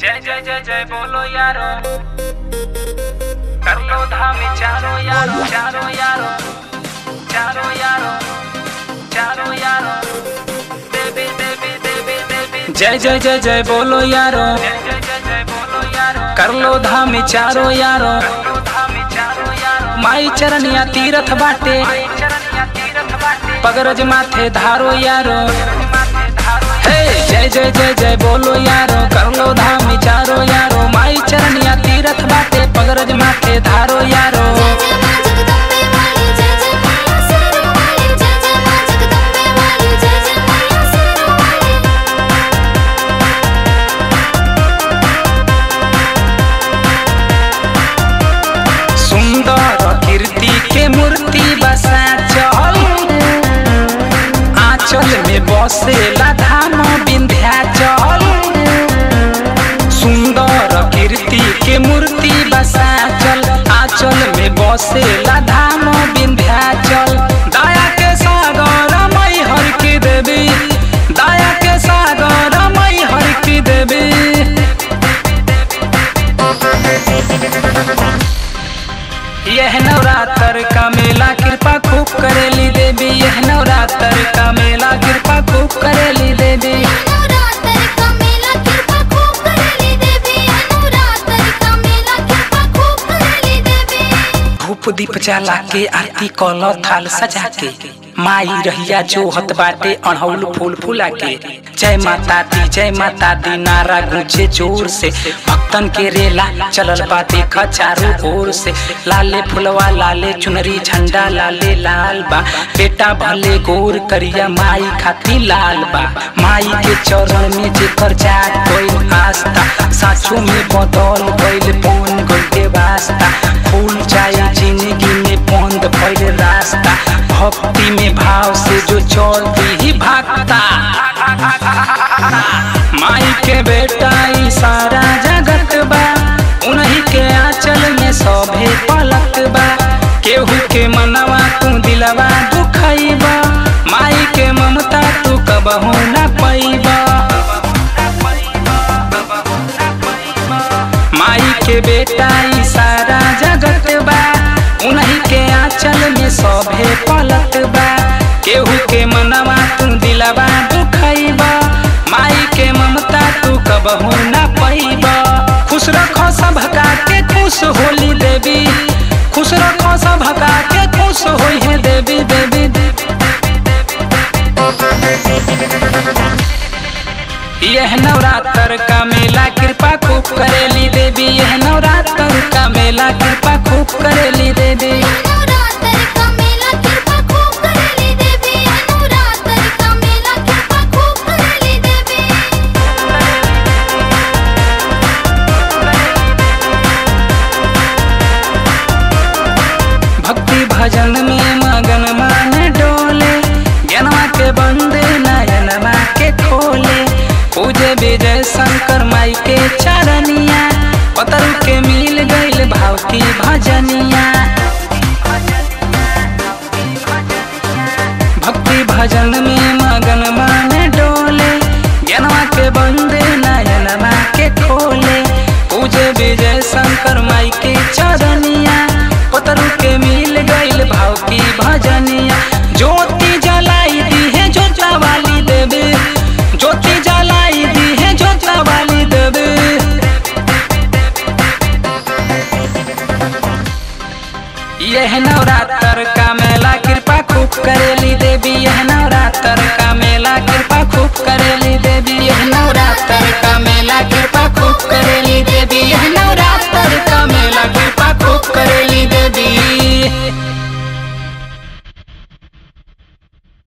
जय जय जय जय बोलो यारो कर लो धाम चारो यारो चारो यारो चारो यारो चारो यारो देवी देवी देवी देवी जय जय जय जय बोलो यारो जय जय जय जय बोलो यारो कर लो धाम चारो यारो कर लो धाम चारो यारो माई चरनिया तीरथ बाटे माई चरनिया तीरथ बाटे पगरज माथे धारो यारो हे जय जय जय जय बोलो यारो कर लो धाम चारो यारो माई चरनिया तीरथ बाटे पगरज माथे धारो यारो जय जय मां जगदम्बे वाली जय जय मैया सिरों वाली जय जय मां जगदम्बे वाली जय जय मैया सिरों वाली सुंदर कीर्ति के मूर्ति बसा चल आंचल में बसेला धाम विंध्याचल सुंदर कीर्ति के मूर्ति बसा चल आंचल में बसेला धाम विंध्याचल दया के सागर मई हर की देवी दया के सागर मई हर की देवी यह नवरात्र का मेला कृपा खूब करेली देवी यह नवरात्र का मेला कृपा खूब करेली देवी नवरात्र का मेला कृपा खूब करेली देवी नवरात्र का मेला कृपा खूब करेली देवी धूप दीप जला के आरती कल थाल सजा के माई रहिया जोहत बाटे अड़हुल फूल फूला के जय माता दी जय माता दी नारा गूंजे जोर से भक्तन के रेला चलल बा देखा चारों ओर से लाले फुलवा लाले चुनरी झंडा लाले लाल बा बेटा भले गोर करिया माई खाती लाल बा माई के चरण में जेकर जात गइल आस्था साचो में बदल गइल बन गइल के वास्ता फूल जाए जिंदगी में बंद भइल रास्ता भक्ति में भाव से जो चलती ही भागता माई के बेटा ई सारा जगत बा उन्हीं के आंचल में सभे पलक बा केहू के मनवा तू दिलवा दुखैबा माई के ममता तू कबहू न पैबा माई के बेटा ई सारा जगत बा उन्हीं के आंचल में सभे पलक बा केहू के मनवा तू दिलवा दुखैबा माई के ममता तू कबहू न पैबा खुश रखो सबका के खुश होली देवी खुश रखो सबका के खुश होई है देवी देवी यह नवरात्र का मेला कृपा खूब करेली देवी यह नवरात्र का मेला कृपा खूब करेली देवी नवरात्र का मेला कृपा खूब करेली देवी नवरात्र का मेला कृपा खूब करेली देवी भक्ति भजन में मगन मान डोले ज्ञानवा के बंदे नयनवा के खोले पूजे विजय शंकर माई के चरनिया पतरु के मिल गइल भाव की भजनिया भक्ति भजन में मगन मान डोले ज्ञानवा के बंदे नयनवा के खोले पूजे विजय शंकर माई के चरनिया पतरु के मिल गइल भाव की भजनिया ज्योति जलाई दी है जोता वाली देवी ज्योति जलाई दी है जोता वाली देवी यह नवरात्र का मेला कृपा खूब करेली देवी यह नवरात्र का